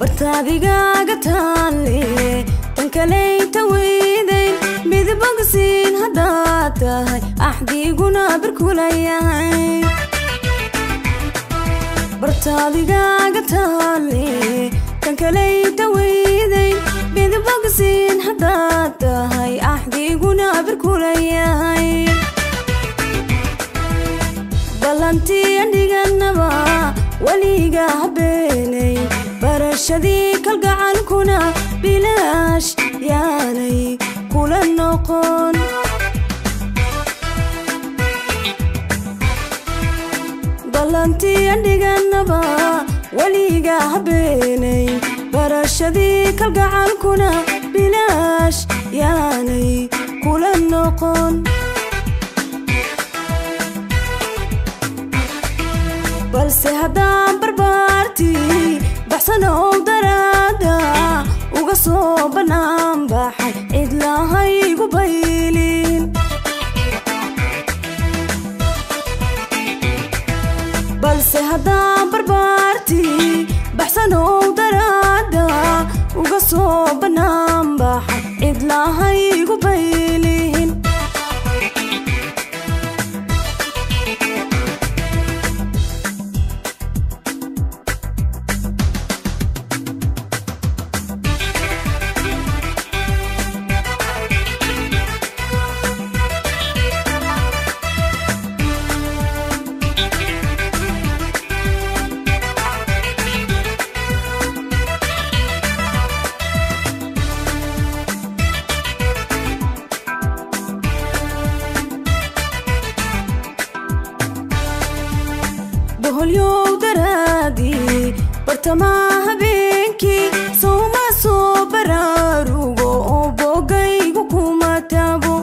bartaadigaaga taalle tan kalayta weydayn midbogsiin haddaad tahay axdiguna barkulayahay bartaadigaaga taalle tan kalayta weydayn midbogsiin haddaad tahay axdiguna barkulayahay ballantiya dhiganaba weliga habeenay barashadii kalgacankuna bilaash yaanay kula noqon ballantiya dhiganaba weliga habeenay barashadii kalgacankuna bilaash yaanay kula noqon balse haddaan barbaartii baxsanow daraada uga soo bannaan baxay cidlahaygu baylin balse haddaan barbaartii baxsanow daraada uga soo bannaan baxay cidlahaygu baylin boholyow daraadii bartamaa habeenkii sowma soo baraarugo oo boogaygu kuma taabo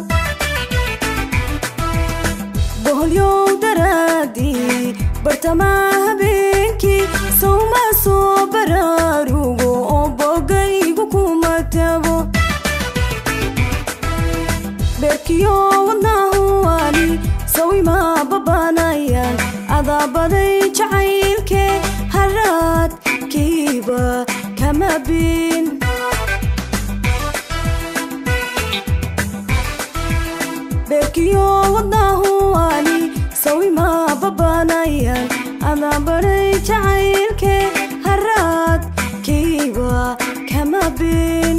boholyow daraadii bartamaa habeenkii sowma soo baraarugo oo boogaygu kuma taabo beerkiyo wadnahuwani sawima babanayaan adaabaday jacaylkee haraadkiiba kama bin beerkiyo wadnahuwani sawima babanayaan adaabaday jacaylkee haraadkiiba kama bin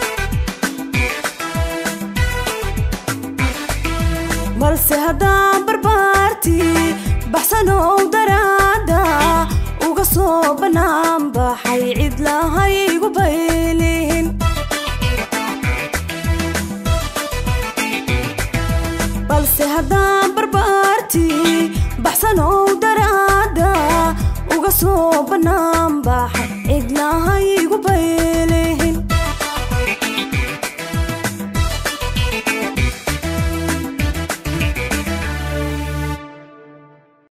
balse haddaan barbaartii baxsanow daraada uga soo bannaan baxay cidlahaygu baylin balse haddaan barbaartii baxsanow daraada uga soo bannaan